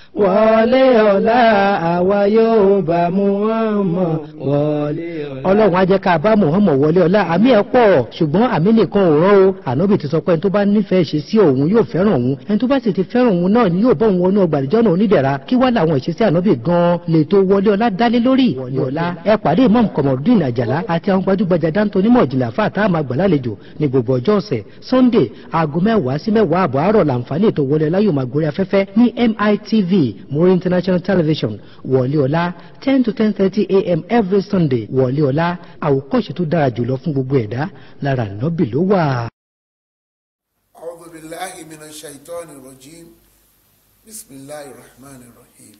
wọlé ọ̀la àwa yóò bá Muhammad wọlé ọ̀la. ọlọ́run á jẹ́ ká bá Muhammad wọlé ọ̀la àmì ẹ̀ pọ̀ ṣùgbọ́n àmì nìkan ò rán o ànábì ti sọ pé ẹni tó bá nífẹ̀ẹ́ ṣe sí òun yóò fẹ́ràn òun ẹni tó bá sì ti fẹ́ràn òun náà ni yóò bọ́ òun wọnú ọgbà àdìjọ́ náà onídẹ̀ra kí wá làwọn ìṣesí ànábì gan-an lè tó wọlé ọ̀la dálé lórí wọlé ọ̀la ẹ pàdé imam kọmọdún àjàlá àti àwọn gbajúgbajà dáńtó onímọ̀ ìjìnlẹ̀ àfa àtàwọn àgbàlálejò ní gbogbo ọjọ́ ọ̀sẹ̀ sunday aago mẹ́wàá sí mẹ́wàá àbọ̀ àárọ̀ làǹfààní ètò wọlé ọ̀la yóò máa gorí afẹ́fẹ́ ní mitv muri international television wọlé ọ̀la ten to ten thirty a.m. every sunday wọlé ọ̀la àwòkọ́ṣe tó dára jùlọ fún gbogbo ẹ̀dá lára nọ́bì ló wà. أعوذ بالله من الشيطان الرجيم بسم الله الرحمن الرحيم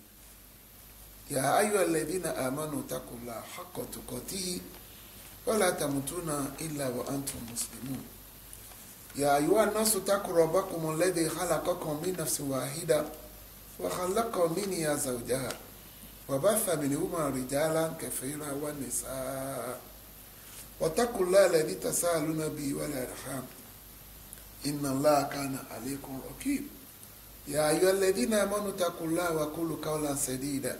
يا أيها الذين آمنوا اتقوا الله حق تقاته ولا تموتون إلا وأنتم مسلمون يا أيها الناس اتقوا ربكم الذي خلقكم من نفس واحدة وخلق منها زوجها وبث منهما رجالا كثيرا ونساء واتقوا الله الذي تساءلون به والأرحام إن الله كان عليكم رقيب يا أيها الذين آمنوا اتقوا الله وقولوا قولا سديدا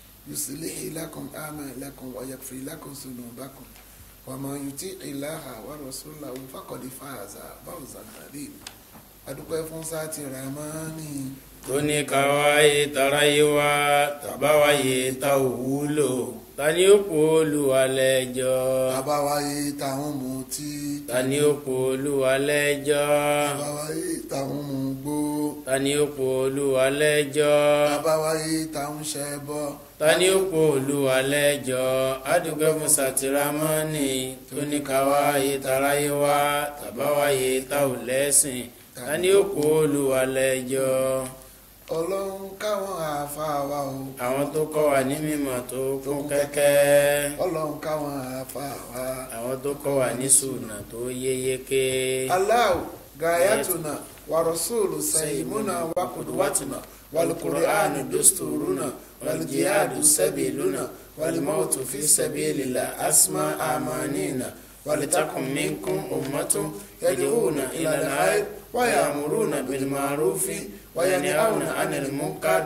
يصلح لكم أعمالكم ويغفر لكم ذنوبكم ومن يطيع الله ورسوله فقد فاز فوزا عظيما adúpẹ́ fún sáàtì ramani tó ní ká wáyé taráyé wá tàbáwáyé tá ò wúlò ta ni ó kó olúwa lẹ́jọ́ àbáwáyé táwọn mutí ta ni ó kó olúwa lẹ́jọ́ àbáwáyé táwọn mugbó ta ni ó kó olúwa lẹ́jọ́ àbáwáyé táwọn ṣẹbọ ta ni ó kó olúwa lẹ́jọ́ adúgbò fún sàtìrámọ́nì tó ní ká wáyé taráyé wá tàbáwáyé tá ò lẹ́sìn ta ni ó kó olúwa lẹ́jọ́ ọlọ́run káwọn àáfàá wa o àwọn tó kọ́ wa ní mímọ̀ tó kún kẹ́kẹ́ ọlọ́run káwọn àáfàá wa àwọn tó kọ́ wa ní sùnà tó yéyéké aláwò gayatuna warasulu sayimuna wakudwatuna walqur'anu dusturuna waljihadu sabiluna walmautu fi sabilillah asma amanina ولتكن منكم أمة يدعون إلى الخير ويأمرون بالمعروف وينهون عن المنكر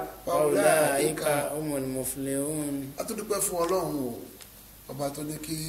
وأولئك هم المفلحون a tún dúpẹ́ fún ọlọ́run o ọba tó ní kí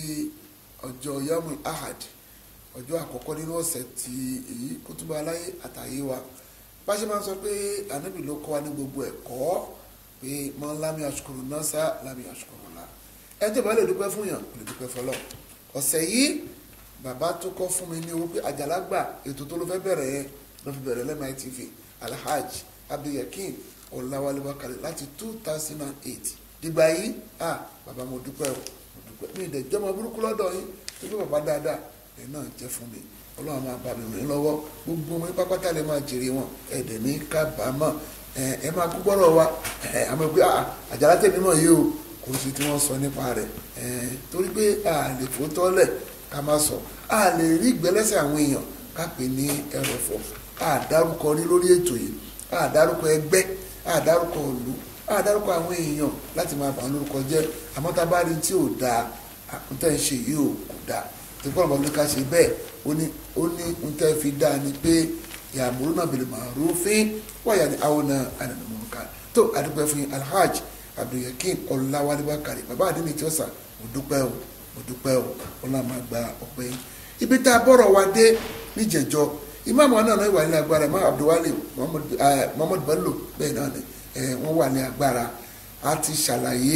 ọjọ́ yamu ahad ọjọ́ àkọ́kọ́ nínú ọ̀sẹ̀ tí èyí kó túbọ̀ aláyé àtàyè wa bá ṣe máa ń sọ pé ànábì ló kọ́ wa ní gbogbo ẹ̀kọ́ pé mọ́ lámì àṣukùrù náà sá lámì àṣukùrù la ẹ tó bá lè dúpẹ́ fún yàn lè dúpẹ́ fọlọ́ ọ̀sẹ̀ yìí bàbá tó kọ́ fún mi ní owó pé àjàlágbà ètò tó ló fẹ́ bẹ̀rẹ̀ yẹn ló fi bẹ̀rẹ̀ lẹ́mọ̀ ITV alhaji abdulyakin ọ̀làwálé wákàlẹ̀ láti two thousand and eight dìgbà yìí ah bàbá mo dúpẹ́ o mo dúpẹ́ mi ìdẹ̀ jọmọ burúkú lọ́dọ̀ yín tó bí bàbá dáadáa ẹ̀ náà jẹ́ fún mi ọlọ́run máa bá mi rìn lọ́wọ́ gbogbo ọmọ yín pápátá lè máa jèrè wọn ẹ̀dẹ̀ ní kábàámọ̀ ẹ̀ ẹ̀ máa kú gbọ́rọ̀ wa ẹ̀ àmọ́ pé ah àjàlá tèmi mọ̀ yìí o kò sí tí wọ́n sọ nípa rẹ̀ ẹ̀ torí pé a lè fòótọ́ lẹ̀ ká má sọ a lè rí ìgbẹ́lẹ́sẹ̀ àwọn èèyàn ká pè ní ẹrọ̀fọ̀ a dárúkọ rí lórí ètò yìí a dárúkọ ẹgbẹ́ a dárúkọ ìlú a dárúkọ àwọn èèyàn láti máa bà wọn lórúkọ jẹ́ àmọ́ tá a bá rí tí ò dáa àkúntẹ́ ń ṣe yìí ò kò dáa tó kọ́ ọ̀bọ̀n ló ká ṣe bẹ́ẹ̀ ó ní ó ní ń tẹ́ fi dáa ni pé yàmúrú náà bil ma'rufin wáyà ní àwọn náà ànàmọ́ munkar tó àdúpẹ́ fún alhaj abdulyakin ọ̀làwálé wákàrí bàbá àdínní tí ó sà mo dúpẹ́ o mo dúpẹ́ o ọlọ́run máa gba ọpẹ́ yín ibi tá a bọ̀rọ̀ wa dé níjẹ̀jọ́ ìmáàmù náà náà wà ní agbára ìmáàmù abdulwale muhammad bello bẹ́ẹ̀ náà ni wọ́n wà ní agbára a ti ṣàlàyé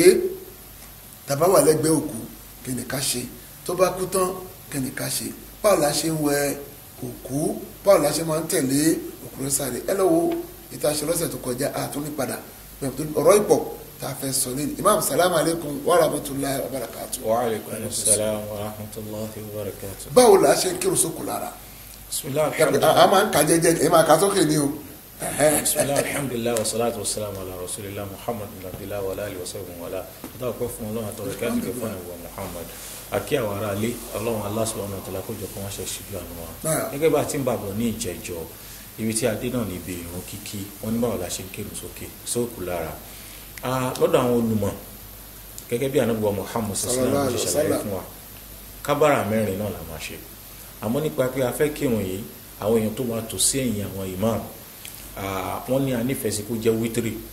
tàbá wà lẹ́gbẹ̀ẹ́ òkú kí ni ká ṣe tó bá kú tán kí ni ká ṣe báwo la ṣe ń wẹ òkú báwo la ṣe máa ń tẹ̀lé òkú rẹ̀ sáré ẹ lọ́wọ́ ìta ṣe lọ́sẹ̀ tó kọjá àtúnípadà ọ̀rọ̀ ìpọ̀ tá a fẹ́ sọ lẹ́nu imam salamu aleykum wa rahmatulahi wa barakatu. wa aleykum salaam wa rahmatulahi wa barakatu. báwo la ṣe ń kírun sókù lára. bisimilahi a alhamdulilayi máa ń ka jẹjẹ ẹ máa ka sókè ní o. bisimilahi alhamdulilayi wa salatu wa salam ala rasulillah muhammad bin abdillah wa alayhi wa sallam wa ala adáwọ̀ pẹ́ fún ọlọ́run àtọ́rọ̀ kí á ti kẹ́ fún ẹ̀wọ̀ muhammad àkí àwọn ará ilé ọlọ́run Allah subhanahu wa ta'ala kó jọ kó wọ́n ṣe ṣíjú àná wa Náà. gẹ́gẹ́ bá a ti ń bàbọ̀ ní ìjẹ́jọ́ ibi tí adé náà níbi ìrun kíkí wọ́n ní báwo la ṣe ń kírun sókè sóòkù lára Ah, lọ́dọ̀ àwọn olùmọ̀ gẹ́gẹ́ bí anábùwà muhammad sallallahu alaihi wa sallam fún wa kábàrà mẹ́rin náà la máa ṣe àmọ́ nípa pé a fẹ́ kírun yìí àwọn èèyàn tó máa tò sí ẹ̀yìn àwọn imam ah, wọ́n ní a nífẹ̀ẹ́ sí kó jẹ́ wítírì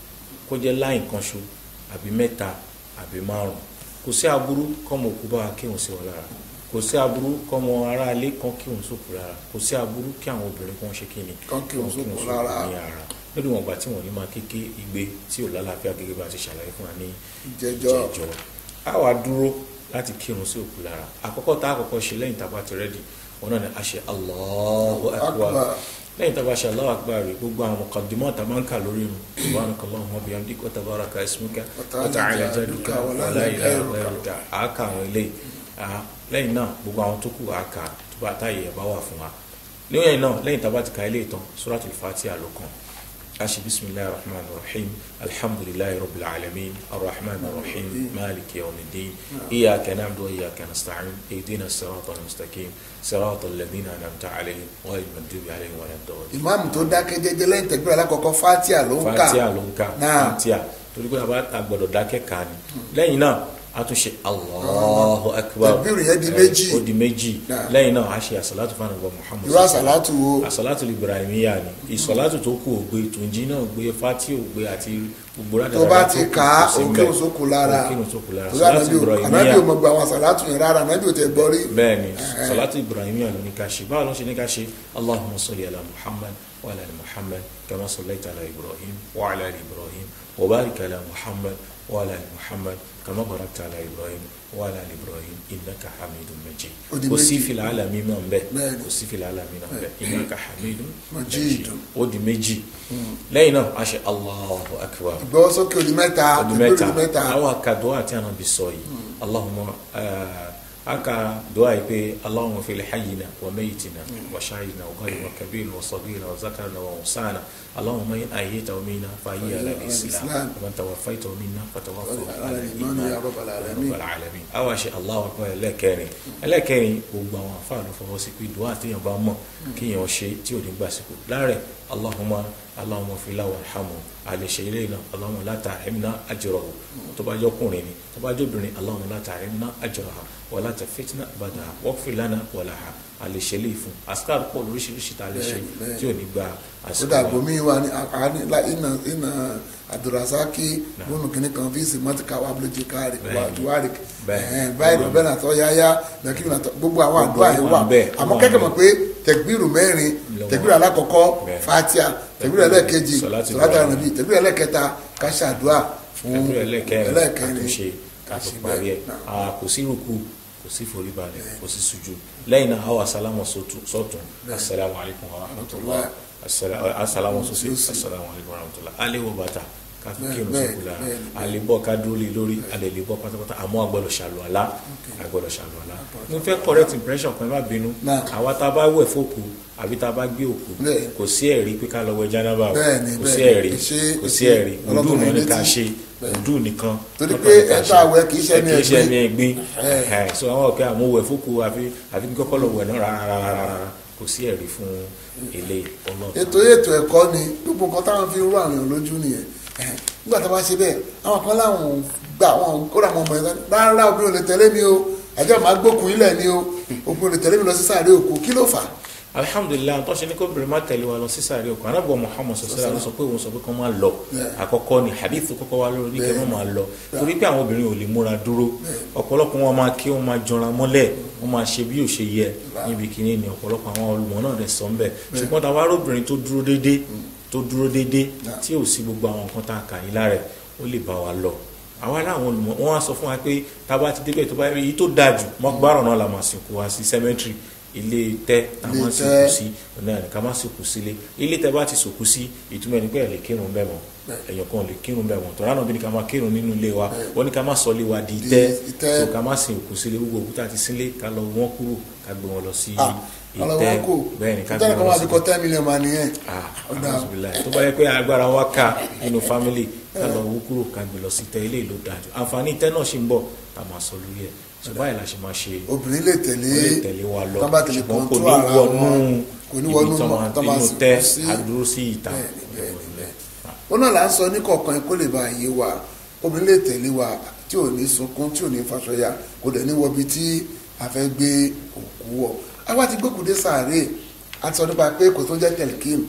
kó jẹ́ láì kan ṣo àbí mẹ́ta àbí márùn kò sí aburú kọ́mọ òkú bá wa kírun sí wọn lára kò sí aburú kọ́mọ aráalé kan kírun sókù lára kò sí aburú kí àwọn obìnrin kan ṣe kíni Kán kírun sókù lára. ní ara lórí wọn gbà tí wọn ní máa kéke igbe tí ò lálàáfíà gẹ́gẹ́ bá a ti ṣàlàyé fún wa ní Ìjẹjọ́. ìjẹjọ́ a wá dúró láti kírun sí òkú lára àkọ́kọ́ tá a kọ́kọ́ ṣe lẹ́yìn tá a bá ti rẹ́dì wọn náà ni a ṣe Allahu akbar Akbar. lẹ́yìn tá a bá ṣe Allahu akbar rẹ̀ gbogbo àwọn muqaddimah tá a máa ń kà lórí irun subhanakallahumma wa bihamdika wa tabaraka ismuka wa ta'ala jadduka wa la ilaha ghayruka àáka àwọn eléyìí Ah, lẹ́yìn náà gbogbo àwọn tó kù àáka tó bá táyé ẹ̀ bá wà fún wa lẹ́yìn náà lẹ́yìn tá a bá ti ka ilé ìtàn suratul fatiha ló kàn أشي بسم الله الرحمن الرحيم الحمد لله رب العالمين الرحمن الرحيم مالك يوم الدين إياك نعبد وإياك نستعين اهدنا الصراط المستقيم صراط الذين أنعمت عليهم غير المغضوب عليهم ولا الضالين ìmáàmù tó dákẹ́ jẹ́jẹ́ lẹ́yìn tẹ̀gbẹ́ alákọ̀ọ́kọ́ fatia ló ń kà fatia ló ń kà Náà. fatia torí pé a bá a gbọ́dọ̀ dákẹ́ kà ni lẹ́yìn náà a tún ṣe Allahu akbar Takbir yẹn di Eh, méjì. ó di méjì Náà. lẹ́yìn náà a ṣe àsàlátù fún àwọn Muhammad irú àsàlátù wo àsàlátù ibrahimiya ni ìsọ̀látù tó kù ògbé tùnjí náà ògbé fati ògbé àti gbogbo rádà tó bá ti kà á òkè òsókù lára òkè òsókù lára tó àsàlátù ànábì ò- ànábì ibrahimiya ò mọ̀ gba àwọn àsàlátù yẹn rárá ànábì ò tẹ̀ gbọ́ rí bẹ́ẹ̀ ni sọ̀látù ibrahimiya ló ní ká ṣe báwo ló ṣe ní ká ṣe allahumma salli ala muhammad wa ala ali muhammad kama sallaita ala ibrahim wa ala ali ibrahim wa barik ala muhammad wa ala ali muhammad kama barakta ala ibrahim wa ala ali ibrahim innaka hamidun majid Ó di kò sí méjì. fìlà alami náà ń bẹ Bẹ́ẹ̀ ni. kò sí fìlà alami náà ń bẹ innaka hamidun Majid. ó di méjì lẹ́yìn náà a ṣe allahu akbar ìgbọ́wọ́ sókè odi mẹ́ta ọdún ìgbọ́wọ́ mẹ́ta odi mẹ́ta àwọn akadọ́ àti ànábì sọ yìí allahumma eh, aka dùá yìí pé allahumma fil hayyina wa mayyitina wa shahidina wa ghaibina wa kabirina wa saghirina wa zakarina wa unsana allahumma in ahyaytahu minna fa ahyi ala al-islam Al-Islam. wa man tawaffaytahu minna fa tawaffahu Ala ala al-iman al-iman ya rabbal alamin. rabbal alamin àwọn àṣẹ allahu akbar ẹlẹ́kẹrin ẹlẹ́kẹrin gbogbo àwọn àfáà ló fọwọ́ sí pé dùá àtẹ̀yàn bá mọ̀ kíyàn ṣe tí ò ní gbàsíkò láàrẹ̀ allahumma allahumma fila warhamu àlèṣe ilé iná allahumma la tahrimna ajrahu tó bá jọkùnrin ni tó bá jọbìnrin allahumma la tahrimna ajraha wa la tafitna badaha waghfir lana wa laha àlèṣe ilé ìfún askar pọ̀ lóríṣiríṣi tá a lè ṣe Bẹ́ẹ̀ni, bẹ́ẹ̀ni. tí ò ní gba ó àsìkò dàgbò wa. mí wa ní àní iná iná àdùrásákì bónú kìnnì kan fíìsì mọ́tìkà wà bílójì káàrí wà Bẹ́ẹ̀ni. duwárì Bẹ́ẹ̀ni. báyìí ló bẹ́ẹ̀ nàtọ́ yáyá nàkìrì nàtọ́ gbogbo àwọn Gbogbo àdúrà yẹn àwọn wà bẹ́ẹ̀, àmọ́ àwọn kẹ́kẹ́ bẹ́ẹ̀. mọ̀ pé tẹ̀gbìrù mẹ́rin Lọ́wọ́. tẹ̀gbìrù alákọ̀ọ́kọ́ Bẹ́ẹ̀. fatia tẹ̀gbìrù ẹlẹ́ẹ̀kejì Sọ̀látù sọ̀látù Ibrahim. ànàbí tẹ̀gbìrù ẹlẹ́ẹ̀kẹta káṣàdúà fún ẹgbẹ́ ẹlẹ́kẹrin ẹlẹ́ẹ̀kẹrin àtúnṣe kátó Àṣìbẹ̀. parí ẹ̀ Náà. Ah, kò sí rúkú kò sí foríbalẹ̀ kò sí sùjú lẹ́yìn náà àwọn asalamu sọ́tún asalaamu alaykum wa rahmatulah asalamu sọ́sí Sósì. asalamu alaykum wa rahmatulah alẹ́ wọ bàtà káfí Bẹ́ẹ̀, kírun bẹ́ẹ̀, sókù la bẹ́ẹ̀, alẹ́ bọ́ ká dúró lé lórí alẹ́ lè bọ́ pátápátá àmọ́ agbọ́dọ̀ ṣàlùwàlá agbọ́dọ̀ ṣàlùwàlá mo fẹ́ correct impression kan ẹ má bínú Náà. àwa tá a bá wẹ̀ fókù àbí tá a bá gbé òkú Bẹ́ẹ̀. kò sí ẹ̀rí pé ká lọ wẹ̀ jánábà o. Bẹ́ẹ̀ ni, kò sí bẹ́ẹ̀. ẹ̀rí Ìṣe- kò sí ìṣe ẹ̀rí òdù ọlọ́kùnrin náà ní ká létí. ṣe òdù nìkan Torí lọ́kàn pé ní ká ẹ̀ta ṣe. àwẹ̀ kì í ṣe ẹni kì í ṣe ẹ̀gbin. ẹni ẹ̀gbin Ẹ̀. Ẹ̀, so àwọn ọ̀kẹ́ àmúwẹ̀ fókù àfi àfi kí kọ́kọ́ lọ wẹ̀ náà rárá rárá rárá kò sí ẹ̀rí fún ilé ọlọ́ọ̀tàn. ètò ètò ẹ̀kọ́ ni gbogbo nǹkan táwọn fi ń rú àwọn èèyàn lójú nìyẹn Ẹ̀hẹ́n. nígbà tó bá ṣe bẹ́ẹ̀ àwọn kan láwọn gbà wọn kóra àwọn ọmọ yẹn rárá obìnrin ò lè tẹ̀lé mi o ẹjọ́ máa gbókun ilẹ̀ ni o obìnrin ò lè tẹ̀lé mi lọ sí sáré òkú kí ló fà á alhamdulilayi tó ṣe ní kó bèrè má tẹ̀lé wa lọ sí sàárè òkú anábọ̀ muhammad sọ̀sẹ́lá ló sọ pé òun sọ pé kó máa lọ Yeah. àkọ́kọ́ ni hadith kọ́kọ́ wá lórí kẹ́ wọ́n máa lọ torí pé àwọn obìnrin ò lè múra dúró ọ̀pọ̀lọpọ̀ wọn máa kí wọ́n máa jọra mọ́lẹ̀ wọ́n máa ṣe bí ò ṣe yẹ níbi kíní ni ọ̀pọ̀lọpọ̀ àwọn olùmọ̀ náà rẹ̀ sọ ń bẹ̀ ṣùgbọ́n tá a wá róbìnrin tó dúró déédé tó dúró déédé tí ò sí gbogbo àwọn nǹkan tá a kà yín lára ẹ̀ ó lè bá wa lọ àwa láwọn olùmọ̀ wọn á sọ fún wa pé tá a bá ti débẹ̀ tó bá rí èyí tó dáa jù mọ́gbáràn náà la máa sìnkú wa sí cemetery ilé tẹ́ tá a Ilé máa tẹ́. sìnkú sí ọ̀nà ẹ̀ ká má sìnkú sílé ilé tẹ́ bá ti sòkú sí ìtumọ̀ ẹni pé ẹ̀ lè kírun bẹ́ẹ̀ mọ́ èèyàn kan lè kírun bẹ́ẹ̀ mọ́ tọ́lá náà bí ní ká máa kírun nínú ilé wa wọ́n ní ká má sọ ilé wa di Di tẹ́ ìtẹ́. so ká má sin òkú sílé gbogbo òkúta ti sílé ká lọ wọ́n kúrò ká gbé wọn lọ sí ah ìtẹ́ ọlọ́wọ́ kò bẹ́ẹ̀ ni ká gbé ìtẹ́lẹ̀ kan wọn wà lọ bí sí kọ́ ten million mà nìyẹn ah Ọ̀dà. alhamdulilayi tó bá yẹ pé agbára wa ká nínú family ká lọ wú kúrò ká gbé lọ sí tẹ́ ilé ìlú dájú àǹfààní tẹ́ náà ṣì ń bọ̀ tá a máa sọ lórí ẹ̀ ṣùgbọ́n báyìí la ṣe máa ṣe obìnrin lè tẹ̀lé ó lè tẹ̀lé wa lọ tán bá tẹ̀lé ṣùgbọ́n kò kọ́ńtù ní ara wọnú wọn kò ní wọnú ibi tó máa tán máa inú sìnkú tẹ́ sí àdúró sí ìta Bẹ́ẹ̀ni, bẹ́ẹ̀ni, bẹ́ẹ̀ni. ó náà là ń sọ ní kọ̀ọ̀kan kó lè bá yé wa obìnrin lè tẹ̀lé wa tí ò ní sunkún tí ò ní faṣọya kò dẹ̀ ní wọbi tí a fẹ́ gbé òkú wọ̀ àwa ti gbókùdé sàárè a ti sọ nípa pé kò tó jẹ́ tẹ̀lkìm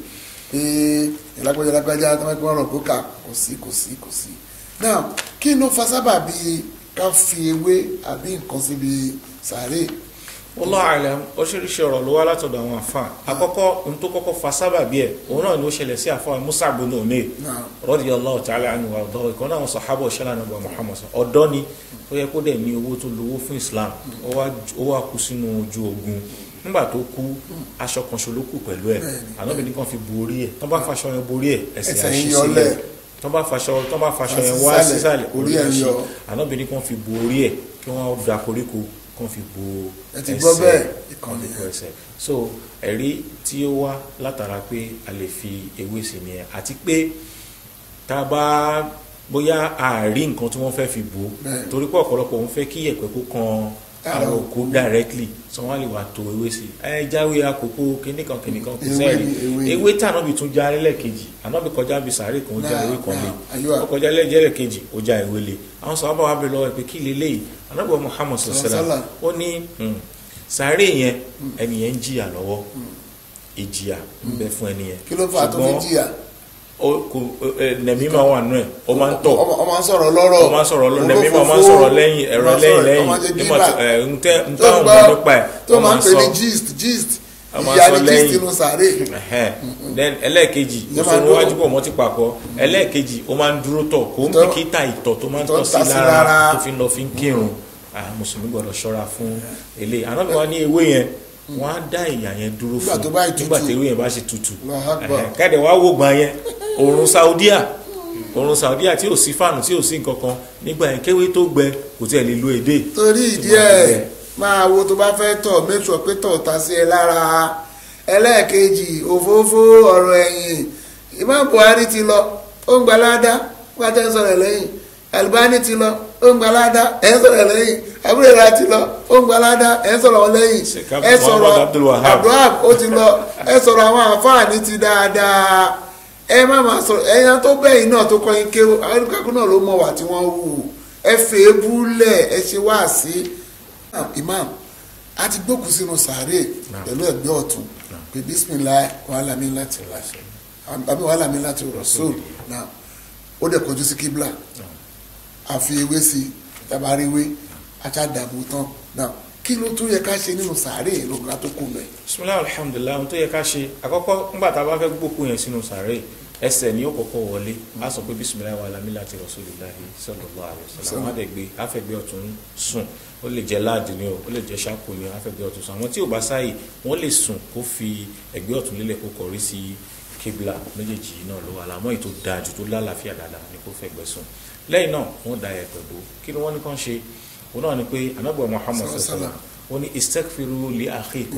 pé ìlágbájá ìlágbájá tó máa ń pẹ́ ọ̀rọ̀ kó kà kò sí kò sí kò sí. now kí ló fa sábà bíi ká fi ewé àbí nǹkan síbi sàárè Wallahu alam oríṣiríṣi ọ̀rọ̀ ló wá látọ̀dọ̀ àwọn àfa àkọ́kọ́ ohun tó kọ́kọ́ fa sábàbí ẹ̀ òun náà ni ó ṣẹlẹ̀ sí àfa Musa ibn Umayr náà radiyallahu ta'ala anhu wa ọ̀dọ́ ìkan náà àwọn sàhábà ṣẹlẹ̀ ànábì Muhammad sọ ọ̀dọ́ ni tó yẹ kó dẹ̀ ní owó tó lówó fún Islam ó wá ó wá kú sínú ojú ogun nígbà tó kú aṣọ kan ṣo ló kù pẹ̀lú ẹ̀ ànábì ní kàn fi borí ẹ̀ tán bá faṣọ yẹn borí ẹ̀ ẹsẹ̀ Ẹsẹ̀ àṣì yín yọlẹ̀. sílẹ̀ tán bá faṣọ tán bá faṣọ yẹn wá Sísàlẹ̀, sísàlẹ̀ orí orí ẹ̀ àṣì yọ. ànábì ní kàn fi borí ẹ̀ kí wọ́n da koríko kàn fi bo ẹ ti gbọ́ bẹ́ẹ̀ ìkànnì ìkànnì ẹsẹ̀ so ẹ̀rí tí ó wá látara pé a lè fi ewé sí ni ẹ̀ àti pé tá a bá bóyá àárí nǹkan tí wọ́n fẹ́ fi bò ó Bẹ́ẹ̀. torí pé ọ̀pọ̀lọpọ̀ òun fẹ́ kí ẹ̀pẹ́ kó kan Ara ara òkú. òkú directly so wọ́n á lè wá to ewé sí ẹ jáwé àkókò kìnnìkan kìnnìkan kò Ewé sẹ́ẹ̀rì ni, ewé ni. ewé tí ànábì tún já lẹ́lẹ́kejì ànábì kọjá bí sàárè kan ó já Náà, ewé kan lé náà, àyíwá. ó kọjá lẹ́lẹ́kejì ó já ewé lé àwọn sọ̀rọ̀ bá wà bẹ̀rẹ̀ lọ́wọ́ ẹ̀ pé kí leléyìí ànábì wa Muhammad sallallahu alaihi wasallam ó ní mm, sàárè yẹn ẹni yẹn ń jìyà lọ́wọ́ ìjìyà ń bẹ fún ẹni yẹn kí ló fà á tó fi Ṣùgbọ́n jìyà ó kò ẹ, nẹ̀mí máa wà nù ẹ̀ ó máa ń tọ̀ ọmọ ọmọ ń sọ̀rọ̀ lọ́rọ̀ ó máa ń sọ̀rọ̀ lọ nẹ̀mí máa máa ń olófófó, sọ̀rọ̀ lẹ́yìn ẹ̀rọ ó máa ń lẹ́yìn sọ̀rọ̀, lẹ́yìn ó máa ń ṣe nígbà gíbà. tó ẹ̀ ń tẹ́ ń tó táwọn ń ọmọ gbọ́ nípa ẹ̀ tó ó máa ń pè ní sọ gist gist Ó máa ìyá sọ ni gist lẹ́yìn. inú sàárè Ẹ̀hẹ́n. then ẹlẹ́ẹ̀kejì Ìyẹn máa òṣèlú dúró. wájú pọ̀ mọ́ ti papọ̀ ẹlẹ́ẹ̀kejì ó máa ń dúró tọ̀ kó ń Tọ́. bìkítà ìtọ̀ tó máa ń Tọ́ tọ̀ sí ta sí lára lára. tó fi ń lọ fi ń kírun Ah, mùsùlùmí gbọ́dọ̀ ṣọ́ra fún eléyìí ànábì wa ní ewé yẹn wọ́n á dá ìyà yẹn dúró Nígbà fún tó bá tutù. nígbà tí ewé yẹn bá ṣe tutù Allahu Akbar. Ẹ̀hẹ́n. kẹ́dẹ̀ wá wò gbà yẹn òòrùn Saudiya òòrùn Saudiya tí ò sí fáànù tí ò sí nǹkan kan nígbà yẹn kéwé tó gbẹ kò tiẹ̀ lè lo èdè torí ìdí Tó bá ẹ̀ gbẹ. máa wo tó bá fẹ́ tọ̀ make sure pé tọ̀ ta sí ẹ lára ẹlẹ́ẹ̀kejì òfófó ọ̀rọ̀ ẹ̀yìn Imam Buhari ti lọ ó ń gba ládá pátá ń sọ̀rọ̀ lẹ́yìn Albani ti lọ ó ń gba ládá ẹ̀ ń sọ̀rọ̀ lẹ́yìn abúlé ti lọ ó ń gba ládá ẹ̀ ń sọ̀rọ̀ lẹ́yìn Sheikh ẹ sọ̀rọ̀ Muhammad Abdul Wahab. Abdulwahab ó ti lọ ẹ sọ̀rọ̀ àwọn àǹfààní ti dáadáa ẹ má máa sọ̀rọ̀ ẹ̀yàn tó bẹ́yìn náà tó kọ́yìn kéwò àwọn olùkàkùn náà ló mọ̀ wà tí wọ́n wù ẹ fèé búlẹ̀ ẹ ṣe wá sí imam a ti gbókùn sínú sàárè pẹ̀lú ẹ̀gbẹ́ ọ̀tún pé bismillah wàhálà mi láti àbí wàhálà mi láti rasul náà ó dẹ̀ kọjú sí kíbla àfi ewé sí tabaríwé àtàdàbò tán náà kí ló tún yẹ ká ṣe nínú sàárè lóògùn tó kù mẹ́. bisimilahi alhamdulilayi ohun tó yẹ ká ṣe àkọ́kọ́ nígbà tá a bá fẹ́ gbókù yẹn sínú sàárè ẹsẹ̀ ni ó kọ́kọ́ wọlé a sọ pé bisimilahi wa lamila ti rasulillahi sallallahu alaihi wasallam àwọn àdẹ̀gbé afẹ́gbẹ́ ọ̀tún sùn ó lè jẹ́ láàdì ni o ó lè jẹ́ ṣáàkù ni o afẹ́gbẹ́ ọ̀tún sùn àwọn tí ò bá sáyè wọ́n lè sùn kó fi ẹ̀gbẹ́ ọ̀tún lélẹ̀ kó kọrí sí kíbla méjèèjì yìí náà ló wà láàmọ́ èyí tó dáa jù tó lálàáfíà dáadáa ni kó fẹ́gbẹ́ sùn lẹ́yìn náà wọ́n da ẹ̀pẹ̀ bò kí ni wọ́n ní kàn ṣe òun náà ni pé anábọ̀ muhammad Sallallahu alaihi sallallahu alaihi wasallam wọ́n ní istakfiru li akhikum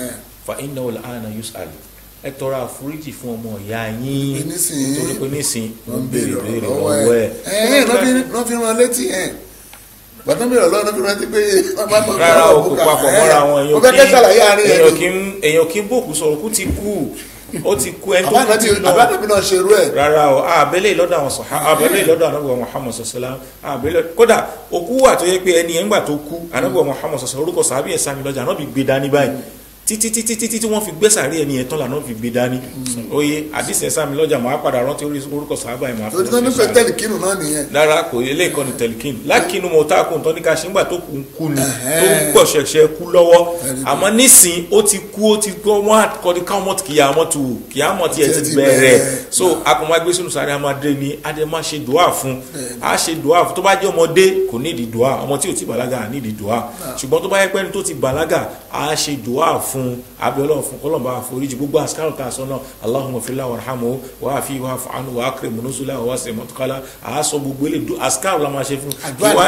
fa innahu al-ana yus'al ẹ tọrọ àforíjì fún ọmọ ìyá yín Pé nísìnyí nítorí pé nísìn wọ́n wọ́n ń béèrè béèrè béèrè lọ́wọ́ lọ́wọ́ ẹ̀ ẹ̀. ẹ̀ náà fi rán létí ẹ̀ gbàtọ́ mi rọ̀ lọ́wọ́ náà fi rántí pé rárá o kò papọ̀ mọ́ra wọn mo fẹ́ kẹ́ ṣàlàyé àárín ẹ̀ èèyàn kì í èèyàn kì í bòkú sọ̀rọ̀ kú ti kú ó ti kú ẹni tó kú ti lọ àbánàbí náà ṣerú ẹ̀ rárá o àbẹ́lẹ̀ lọ́dọ̀ àwọn sọ̀há àbẹ́lẹ̀ lọ́dọ̀ anábọ̀ Muhammad sọ̀sọ́lá àbẹ́lẹ̀ kódà òkú wà tó yẹ pé ẹni ẹ̀ ńgbà tó kú anábọ̀ Muhammad sọ̀sọ́lá orúkọ sàbí ẹ̀ sami lọ́jà anábì gbé dání báyìí títí títí títí tí wọ́n fi gbé sàárè ẹni yẹn tán lànà fi gbé dání oye àdìsí ẹ̀ sami lọ́jà máa padà rántí orúkọ sàbá ẹ̀ máa torí tán nífẹ̀ẹ́ tẹ́lẹ̀ kínú náà nìyẹn rárá kò ilé ìkọ́ni tẹlikin lákínú mọ̀ tá a kò ń tọ́ ní ká ṣe ńgbà tó kù ń kú ni tó ń pọ̀ ṣẹ̀ṣẹ̀ kú lọ́wọ́ àmọ́ nísìn ó ti kú ó ti gbọ́ wọ́n àkọ́ni káwọn ti kìyàmọ́ tu kìyàmọ́ tiẹ̀ ti Tiẹ̀ ti bẹ̀rẹ̀ bẹ̀rẹ̀. so akọ̀mọ́ agbé sínú sáré amadé ni adé máa ṣe dùá fún a ṣe dùá fún tó bá jẹ́ ọmọdé kò ní ìdí dùá ọmọ tí ò ti bàlágà ní ìdí dùá ṣùgbọ́n tó bá yẹ pẹ́ni tó ti bàlágà a ṣe dùá fún abiola fún kọlọmọba àforíjì gbogbo àsìkárò tá a sọ náà Allahumma fil warhamhu wa afi wa fa'anu wa akrim nuzula wa wasi mọtukala a sọ gbogbo ilé àsìkárò la máa ṣe fún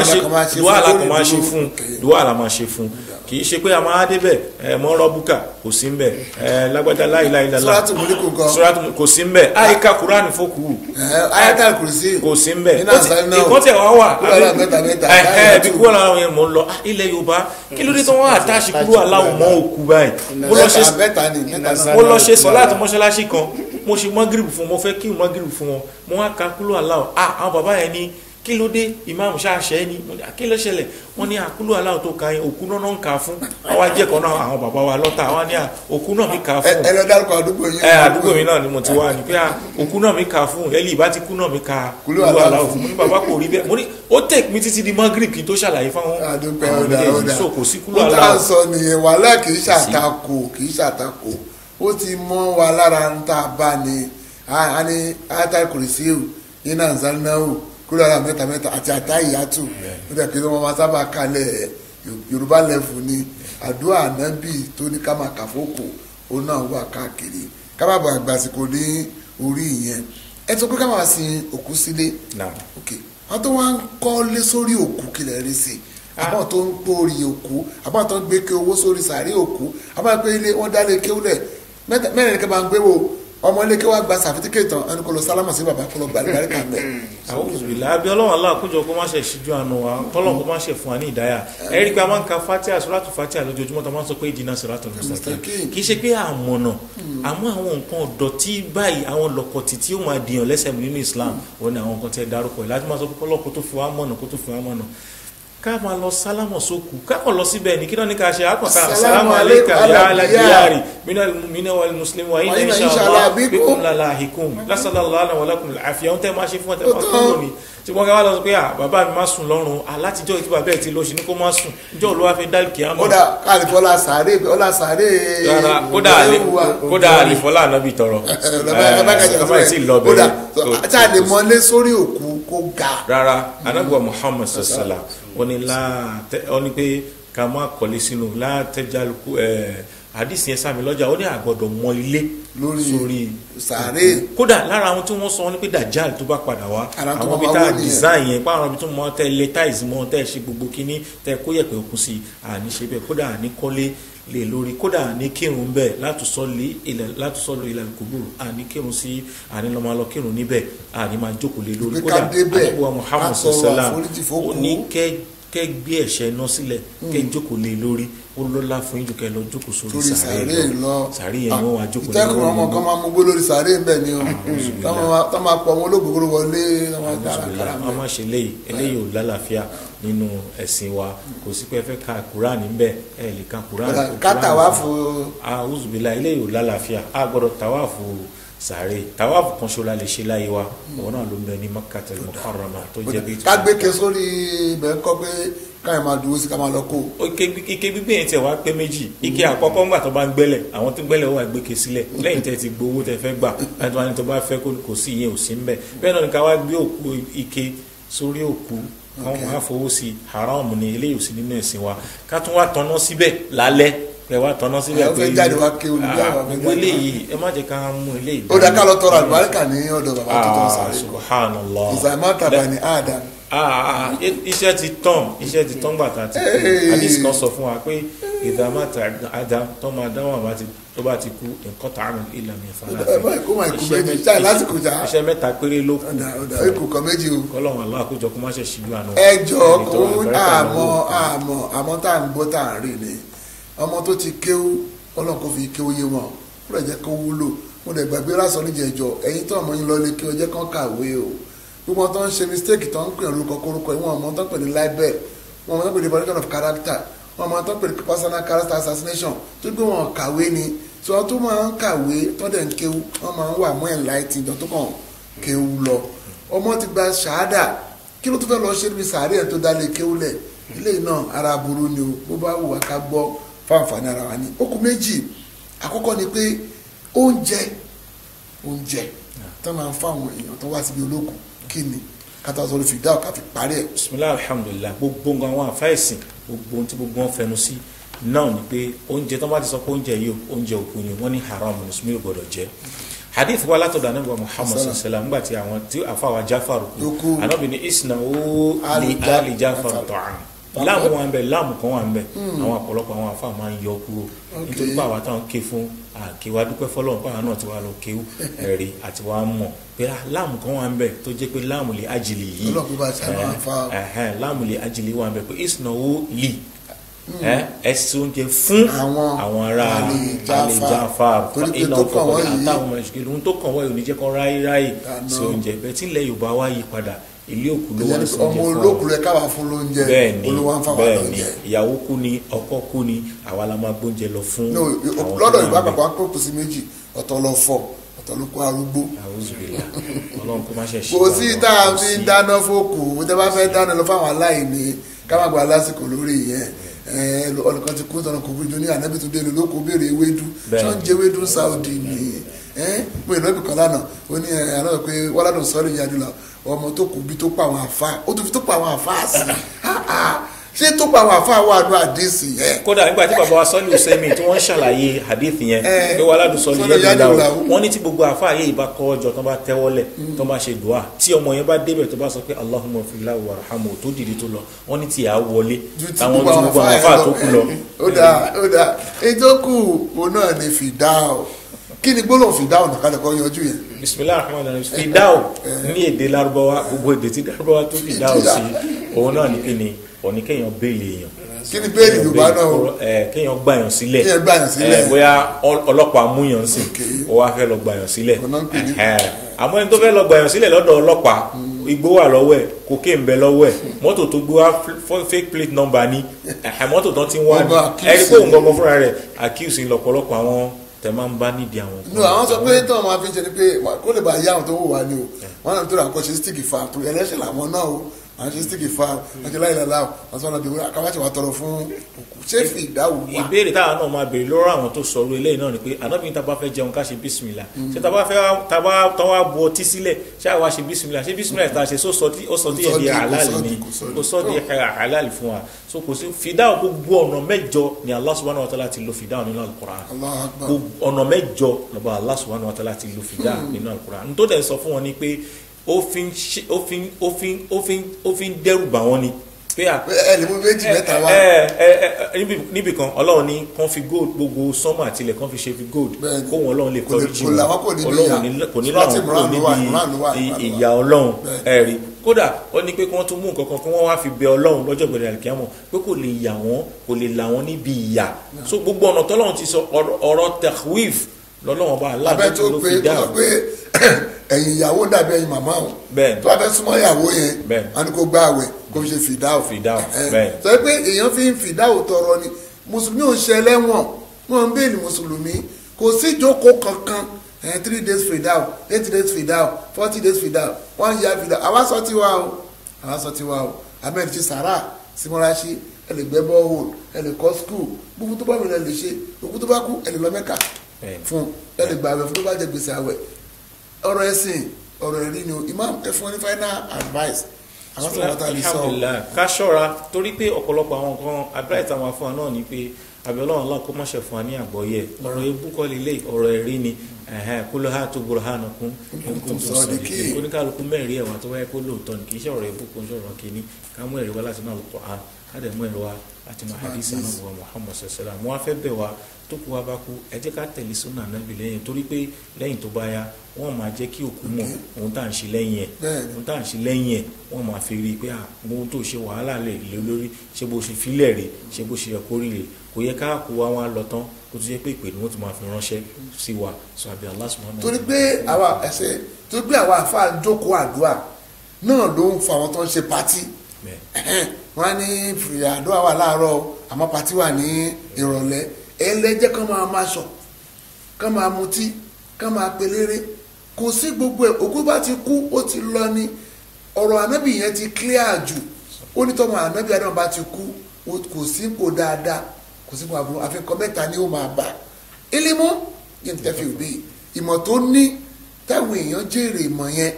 Àdúrà dùá ni la máa kàn máa ṣe ṣe fún fún lórí dùá la máa ṣe fún kì í ṣe pé a máa débẹ̀ ẹ mọ́ rọ́bùkà kò sí mbẹ̀ ẹ lágbájá láìláìlá Suratul Mulk nǹkan. Suratul kò sí mbẹ̀ àyíká kúránì fókù ẹ̀ ayatal kùrìsì kò sí mbẹ nínú àṣà náà ìkọ́ tẹ̀ wá wà kúrò àlà mẹ́ta mẹ́ta ẹ̀hẹ́ bí kúrò àlà yẹn mò ń lọ Ah, ilẹ̀ yorùbá kí ló dé tó wọ́n àtàṣì kúrò aláwọ̀ mọ́ òkú báyìí mo lọ ṣe mẹ́ta ni mẹ́ta náà mo lọ ṣe sọláàtì mọ́ṣáláṣí kan mo ṣe mọ́gìrìbù fún wọn mo fẹ́ kí mọ́gìrìbù fún wọn mo wá ka kúrò aláwọ̀ ah àwọn bàbá yẹn ní kí kí ló dé ìmáàmù ṣáàṣẹ ni mo ní kí ló ṣẹlẹ̀ wọ́n ní àkúlù aláwọ̀ tó ka yẹn òkú náà ń kà fún àwọn ajẹ́kọ̀ọ́ náà àwọn bàbá wa lọ́tà àwọn ní òkú náà mi kà ẹ fún ẹ lọ dárúkọ àdúgbò yín. ẹ àdúgbò mi náà ni mo ti wá ni pé à, òkú náà mi kà fún ẹlì ìbá ti kú náà mi kà Kúlú kúlù aláwọ̀ aláwọ̀ fún mo ní bàbá kò rí bẹ́ẹ̀ mo ní ó tẹ̀ mí títí di magrib kí n tó ṣàlàyé fáwọn àdúgbò àwọn ọ̀dà méjèèjì. ọ̀dà so kò sí kúlù ó tá à ń aláwọ̀ sọ nìyẹn wàhálà kì í ṣàtakò kì í ṣàtakò ó ti mọ́ wa lára ń tá a bá ní a ní ata kùrìsíù iná nzánáwó kúrò ara mẹ́ta mẹ́ta àti àtà ìyàtù ó dẹ̀ kí wọ́n máa sábà kalẹ̀ yorùbá lẹ́fù ni àdúrà ànábì tó ní ká máa kàfókò ó náà wà káàkiri ká má bàa gbàsìkò ní orí ìyẹn ẹ tó pé ká máa sin òkú sílé Náà. ok wọn tó wá ń kọ́lé sórí òkú kílẹ̀ rí sí i àbọ̀ tó ń gbórí òkú àbọ̀ tó ń gbé ké owó sórí sàárè òkú àbọ̀ pé ilé wọn dá lé kéwúlẹ̀ mẹ́ta- mẹ́rin ní ká máa ń gbé wo ọmọ ilé kéwà gba sàfitíkẹ́tì tán ẹni kò lọ sálámà sí bàbá kò lọ gbàlúgbàlú kan bẹ́ẹ̀. àwọn òbílà àbí ọlọ́run aláà kójọ kó má ṣe ṣíjú àánú wa kọ́lọ́n kó má ṣe fún wa ní ìdáyà ẹ rí i pé a máa ń ka fatia sọ́látù fatia lójoojúmọ́ tó máa ń sọ pé ìdínà sọ́látù mustaqim Mustaqim. kì í ṣe pé àmọ̀nà àmọ́ àwọn nǹkan ọ̀dọ̀tí báyìí àwọn lọ́kọ̀tì tí ó máa dìyàn lẹ́sẹ̀ mú nínú Islam òun ni àwọn nǹkan tí ẹ dárúkọ yìí láti máa sọ pé kọ́lọ́ kó tó fi wá mọ̀nà kó tó fi wá mọ̀nà ká máa lọ sálámọ̀ sókù ká kàn lọ síbẹ̀ ní kí náà ní ká ṣe àkànká Assalamu assalamu alaikum alayka ya ala ala diyari. diyari minal mu'minina wal muslimin wa inna Wa inna insha insha Allah Allah bikum. bikum lalahikum nasallallahu wa lakum al-afiya ohun tẹ́ máa ṣe fún ẹ tẹ́ máa Ó sùn tán. lónìí tí wọ́n ká wá lọ sọ pé à bàbá mi máa sùn lọ́rùn alátijọ́ ìtí bàbá ẹ̀ ti lọ sí ní kó máa sùn ìjọ́ olówó fẹ́ dálì kìá mọ́ kódà káàlìfọ́ ọlá sàárè ọlá sàárè rárá kódà àlè kódà àlèfọ́lá ànábì tọrọ kọ́má ẹ̀ tí ì lọ kódà bẹ̀rẹ̀ tá a lè mọlé sórí òkú kó ga rárá anábìwá muhammad sassala ó ní láàtẹ ó ní pé ká má kọ́lé sínú látẹjálukú ẹ àdìsí yẹn sàmì lọ́jà ó ní àgbọ̀dọ̀ mọ ilé Lórí sórí sàárè. kódà lára àwọn tí wọ́n sọ wọn ní pé dajal tó bá padà wá Ara tó àwọn máa bí wá tá a wó nìyẹn. design yẹn pa àwọn ibi tó mọ tẹ lé táìsì mọ tẹ ṣe gbogbo kínní tẹ kó yẹ̀pẹ̀ òkun sí i àní ṣe bẹ́ẹ̀ kódà àní kọ́lé lè lórí kódà àní kírun bẹ́ẹ̀ látúnṣọ́lé ilẹ̀ látúnṣọ́lé ilẹ̀ kúgbùrù àní kírun sí àní lọ́ máa lọ kírun níbẹ̀ àní máa jókòó lé lórí Pé kódà ká débẹ̀, àdébùwà muhammad ká tọrọ sọsọlá àforíjì fókù. ó ní kẹ́ kẹ́ gbé ẹ̀ṣẹ̀ náà sílẹ̀ kẹ́ jókòó lé lórí ó lọ́lá fún yín jù kẹ́ lọ jókòó sórí sórí sàárè sàárè lọ lọ sàárè yẹn wọ́n wá jókòó lé ìtẹ́kùn ọmọ kan máa mú gbó lórí sàárè ń bẹ̀ ni o tá máa pọ̀ ọmọ olóògbé wọlé tá máa dára kára a máa ṣe eléyìí eléyìí ò lálàáfíà nínú ẹ̀sìn wa kò sí pé ẹ fẹ́ ka kuraani ń bẹ̀ ẹ lè ka kuraani. ká tàwáàfù àwùzùbílà eléyìí ò lálàáfíà a gbọ́dọ̀ tàwáàfù sàárè tàwáàfù kan ṣola lè ṣe láyé wa òun náà ló ń bẹ ní Makkatul Mukarrama tó jẹ́ bí. ká gbé ke sórí ibẹ̀ ń kọ́ pé káyọ̀ máa dúró sí ká máa lọ kó ike ike gbígbé yẹn tiẹ̀ wá pé méjì ike àkọ́kọ́ ńgbà tó bá ń gbẹ́lẹ̀ àwọn tó ń gbẹ́lẹ̀ wà gbé ke sílẹ̀ lẹ́yìn tẹ́ ti gbowó tẹ́ fẹ́ gbà láti wá ní tó bá fẹ́ kó kò sí ìyẹn ò sí ń bẹ̀ bẹ́ẹ̀ náà ni ká wá gbé òkú ike sórí òkú káwọn máa fowó sí haram ni eléyìí ò sí nínú ẹ̀sìn wa ká tún wá tọ́ná síbẹ̀ lálẹ́ ẹ wá tọ́ná síbẹ̀ Ẹ fẹ́ jáde wá kéwòn nígbà wà fẹ́ gbogbo jáde. eléyìí ẹ má jẹ́ ká mú eléyìí ó dá ká lọ tọrọ àlùbáríkà ní ọ̀dọ̀ bàbá tó tọ́ ah sàárè subhanallah ìsàmátàbà ní Adam ah ah iṣẹ́ ti tán iṣẹ́ ti tán gbàtà ti kú Hey. hadith kan sọ fún wa pé ìdámàtà adam tó máa dáwọn àbá ti tó bá ti kú nǹkan tààrùn ìlànà ìfàlà Ẹ bá kó máa kú méjì, ṣáà lásìkò jà. iṣẹ́ mẹ́ta péré ló kù ọ̀dà ọ̀dà ikú kan méjì o kọ́lọ́run aláà kójọ kó má ṣe ṣíjú àná ẹjọ́ ẹni tó kó wà bẹ́rẹ̀ pẹ̀lú àmọ́ òkú. àmọ́ àmọ́ tá à ń gbọ́ tá à ń rí ni ọmọ tó ti kéwú ọlọ́run kò fi kéwú yé wọn ó lè jẹ́ kó wúlò mo lè gbàgbé lásán níjẹ̀jọ ẹ̀yin tó ọmọ yín lọ lé kí ọjọ́ kan kàwé o gbogbo wọn tó ń ṣe mistake tó ń pè ní orúkọ kórúkọ ìwọ̀n ọmọ tó ń pè ní libel wọn ọmọ tó ń pè ní evaluation of character wọn ọmọ tó ń pè ní personal character assassination tó gbé wọn kàwé ni tí wọn tó máa ń kàwé tó dẹ̀ ń kéwú wọn máa ń wà mọ́ enlightened jọ tó kàn kéwú lọ ọmọ ti gba ṣáádà kí ló tún fẹ́ lọ ṣe níbi sàárè ẹ̀ tó dálé kéwúlẹ̀ ilé náà ara burú ni o bó bá wù wá ká gbọ́ fáǹfààní ara wa ni ó kù méjì àkọ́kọ́ ni pé oúnjẹ oúnjẹ tó máa ń fáwọn èèyàn tó wá síbi ológun kí ni kátà sọ̀rọ̀ fìdá ọ̀ká fi parí ẹ̀. bisimilahi alhamdulilah gbogbo nǹkan àwọn àfáìsìn gbogbo ohun tí gbogbo wọn fẹnu sí náà ni pé oúnjẹ tó bá ti sọ pé oúnjẹ yìí o, oúnjẹ òkú ni wọn ní haram mùsùlùmí ò gbọdọ̀ jẹ hadith wa látọ̀dọ̀ anábìwá muhammad sallallahu alaihi wasallam nígbà tí àwọn tí àfàwà jáfàrù kú Ló kú. anábì ní isna ó Ali lè Ja- ali jáfàrù tọ̀hán láàmú wa ń bẹ láàmú kan wà ń bẹ àwọn ọ̀pọ̀lọpọ̀ àwọn àfáà máa ń yọ kúrò nítorí pé àwa táwọn ké fún àkéwà dúpẹ́ fọlọ́run pàwọn náà ti wá lọ kéwù ẹ̀rí àti wàá mọ̀ pé ah, láàmú kan wà ń bẹ tó jẹ́ pé láàmú lè ájìlì yìí Ọlọ́run kó bá ṣe àwọn àfáà. ẹhẹn láàmú lè ajílẹ̀ wà bẹ pé ìsìnàwó lì ẹ ẹsẹ oúnjẹ fún Àwọn àwọn ará Ali Jafar. àlejáfà Torí pé iná tó kàn fọwọ́ wọ́n yìí- àtàwọn ọmọ ìṣèlú ohun tó kàn wọ́n yìí ò ní jẹ́ kó ráyé ráyè Àná. sí oúnjẹ bẹ́ẹ̀ tí ilẹ̀ Yorùbá wá yí padà ilé òkú ló wá ìyẹn ń ni sọ ọmọ olókùn rẹ káwa fún lóúnjẹ bẹ́ẹ̀ni olówó ń fáwọn bẹ́ẹ̀ni lóúnjẹ. ìyàwó kú ni ọkọ kú ni àwa la máa gbóúnjẹ lọ fún no àwọn tó lọ́dọ̀ wà ìgbà níbẹ̀. àpapọ̀ àpòkù sí méjì ọ̀tọ̀ lọ fọ̀ ọ̀tọ̀ ló kó arúgbó àwùjọbìlà ọlọ́run kó má ṣe ṣe kò sí tá a fi ń dáná fókù tẹ́ bá fẹ́ dáná lọ fáwọn aláìní ká má gba lásìkò lórí yẹn ọlọ́kan ti kú tọ́nà kò bíjọ ní ànábì tó dé lóko béèrè ewédú Bẹ́ẹ̀. tí wọ́n ń jẹ ewédú Saudi ni mo ìlú ẹbí kan lánàá ó ní àná pé wọ́ládùn sọ́ọ́lì yẹn adúlá ọmọ tó kù bí tó pa àwọn àfa ó tún fi tó pa àwọn àfa sí i ṣé tó pa àwọn àfa wà ní àdéhìsì yẹn kódà nígbà tí bàbá wa sọ́lì sẹ́mi tí wọ́n ń ṣàlàyé hadith yẹn Eh, pé wà ládùn sọ́lì Sọ́lì yẹn yẹn lò lò láwù láwù. wọ́n ní tí gbogbo àfa yé ìbá kọ́ ọjọ́ tó bá tẹ́wọ́lẹ̀ tó bá ṣe dùá tí ọmọ yẹn bá débẹ̀ tó bá sọ pé Allahumma filahu warhamu tó dìde tó lọ wọ́n ní tí à á wọlé ju ti táwọn gbogbo tí àwọn gbogbo àwọn àfa àfa tó kù lọ. ó dáa ó dáa ètò kù òun náà ní fìdáò kí ni gbólóhùn fìdáò nìkan lẹ́kọ̀ọ́ yanjú yẹn bisimilahi rahman rahim fidao ní èdè Lárúbáwá gbogbo èdè tí Lárúbáwá tó fidao sí òun náà ní kíni òní kéèyàn béèlì èèyàn kí ni bẹ́ẹ̀lì yorùbá náà o ẹ kéèyàn gbàyàn sílẹ̀ Kéèyàn gbàyàn sílẹ̀. ẹ, bóyá ọl- ọlọ́pàá múyàn sí ó wá fẹ́ lọ gbàyàn sílẹ̀ Ọ̀nà ń pè ní- Ẹ̀hẹ́. àmọ́ ẹni tó fẹ́ lọ gbàyàn sílẹ̀ lọ́dọ̀ ọlọ́pàá igbó wà lọ́wọ́ ẹ̀ kókè ń bẹ lọ́wọ́ ẹ̀ mọ́tò tó gbé wá f- fake plate number ni ẹ̀hẹ́, mọ́tò tán ti ń wá Wọ́n ní bá accuse ẹni pé òun gangan fúnra rẹ̀ accuse lọ́pọ̀lọpọ̀ àwọn tẹ̀ máa ń bá nídìí àwọn no àwọn sọ pé tí wọn máa fi ń ṣe ni pé kó lè bá yá àwọn tó wò wá ni o wọn náà tó rà kọ́ ṣe sticky fa tó ẹlẹ́ṣẹ̀ làwọn náà o àwọn ṣe sticky fa wọn ṣe láìláìlá o wọn sọ wọn bí wọn akáwáṣe wa tọrọ fún òkú ṣé fi ìdáwò wá ìbéèrè táwọn náà máa béèrè lọ́rọ̀ àwọn tó sọ̀rọ̀ eléyìí náà ni pé ànábìyìn tá a bá fẹ́ jẹun ká ṣe bísímìlà ṣé tá a bá fẹ́ tá a bá tán wá bu ọtí sílẹ̀ ṣé àwa ṣe bísímìlà ṣé bísímìlà tá a ṣe sọ di ó sọ di Kò sọ ẹ̀dí di- kò àlàlì sọ ni di- kò sọ di. kò sọ di àlàlì fún wa so kò sí fìdáwò gbogbo ọ̀nà mẹ́jọ ni Allah subhanahu wa ta'ala ti lo fìdáwò nínú al-Qur'an Allahu Akbar. gbogbo ọ̀nà mẹ́jọ lọ́ba Allah subhanahu wa ta'ala ti lo fìdáwò nínú al-Qur'an n tó dẹ̀ sọ fún wọn ni pé ó fi ń ṣe- ó fi ń- ó fi ń- ó fi ń- ó fi ń dẹ́rù bà wọ́n ni pé à ẹ lè mú méjì mẹ́ta wá ẹ ẹ ẹ níbi- níbi kan ọlọ́run ní kàn fi gold gbogbo sánmà àtìlẹ̀ kàn fi ṣe fi gold Bẹ́ẹ̀ni. kó wọn ọlọ́run lè Kò lè- kọrí jì kò làwọn kò níbi ọlọ́run ìyà. ní- kò ní Surati làwọn kúrò Imran ló wà, níbi Imran ló wà, ì- Imran ló wà. ìyà ọlọ́run Bẹ́ẹ̀ni. ẹ̀rí kódà ó ní pé kí wọ́n tún mú nǹkan kan kí wọ́n wá fi bẹ ọlọ́run lọ́jọ́ gbẹ̀rẹ̀ àlìkíyàmọ̀ pé kò lè yà wọ́n kò lè là wọ́n níbi ìyà so gbogbo ọ̀nà tọ́lọ́run ti sọ ọ̀rọ̀- ọ̀rọ̀ tahwif lọ́lọ́run bá abẹ́ aláàbẹ̀ tó ló pé fi tó dá sọ pé ẹ̀yìn ìyàwó dàbí ẹ̀yìn màmá o Bẹ́ẹ̀ni. tó bá fẹ́ súnmọ́ ìyàwó yẹn Bẹ́ẹ̀ni. wọn ni kò gbá àwẹ̀ kó fi ṣe fìdáwò Fìdáwò, Ẹ, bẹ́ẹ̀ni. sọ pé èèyàn fi ń fìdáwò tọrọ ni mùsùlùmí ò ń ṣe ẹlẹ́wọ̀n wọn ń bèèlì mùsùlùmí kò sí ìjókòó kankan ẹ three days fìdáwò eight days fìdáwò forty days fìdáwò one year fìdáwò àwa sọ tiwa o àwa sọ tiwa o ahmed ti sàrà simọ́raṣí ẹ lè gbẹ́ bọ́ọ̀hùn ẹ lè kọ́ skul gbogbo tó bá mi lè ṣe òkú tó bá kú ẹ lè lọ mẹ́ka Bẹ́ẹ̀ni. fún ẹ lè gbààwẹ̀ fún tó bá jẹ gbèsè àwẹ̀ ọ̀rọ̀ ẹ̀sìn ọ̀rọ̀ ẹ̀rí ni o imam ẹ fún ọ ní final advice àwọn sọ̀rọ̀ tá a lè sọ alhamdulilayi ká ṣọ́ra torí pé ọ̀pọ̀lọpọ̀ àwọn nǹkan abẹ́rẹ́ táwọn afọ náà ni pé abẹ́lọ́run Allah kó má ṣe fún wa ní àgbọ́yé ọ̀rọ̀ ebú kọ́ lélẹ̀ ọ̀rọ̀ ẹ̀rí ni kó ló hà tó gbòòrò hànà kún kuntum sadiqin. oníkàlùkù mẹ́rin ẹ̀wà tó wáyé kó lóòótọ́ ni kì í ṣe ọ̀rọ̀ ebú kó ń ṣọ̀rọ̀ kìíní ká mú ẹ̀rí wá láti náà lọ́kọ̀ á ká dẹ̀ mú ẹ̀rí wá láti máa hadith anabuwa Muhammad sallam wọn á fẹ́ bẹ̀ wá tó kú wa bá kú ẹ jẹ́ ká tẹ̀lé súnà Ànábì lẹ́yìn torí pé lẹ́yìn tó bá yá wọ́n máa jẹ́ kí òkú mọ̀ ohun tá à ń ṣe lẹ́yìn ẹ̀ Bẹ́ẹ̀ni. ohun tá à ń ṣe lẹ́yìn ẹ̀ wọ́n máa fi rí i pé à ohun tó ṣe wàhálà lè lé lórí ṣé bó ṣe filẹ̀ rè ṣé bó ṣe yẹ kó rí rè kò yẹ ká kó wa wá lọ tán kó tó yẹ pé ìpè ni wọ́n ti máa fi ránṣẹ́ sí wa sọ àbí Allah subhanahu wa torí ta'ala. pé àwa ẹsẹ̀ torí pé àwa àfa jókòó àdúrà náà ló ń fa àwọn tó ń ṣe pátí Bẹ́ẹ̀. wọn á ní fìyà àdúrà wà láàárọ̀ o, àmọ́ pátí wà ní ìrọ̀lẹ́ ẹlẹ́jẹ́ kan máa máa sọ kan máa mutí kan máa pelére kò sí gbogbo ẹ̀ òkú bá ti kú ó ti lọ ni ọ̀rọ̀ ànábì yẹn ti clear jù ó ní tọ́mọ ànábì àdéhùn bá ti kú ó- kò sí kò dáadáa kò sí kò àbúrò àfikún mẹ́ta ni ó máa bá ilimu yẹn ti tẹ́fì òbí ìmọ̀ tó ní táwọn èèyàn jèrè ìmọ̀ yẹn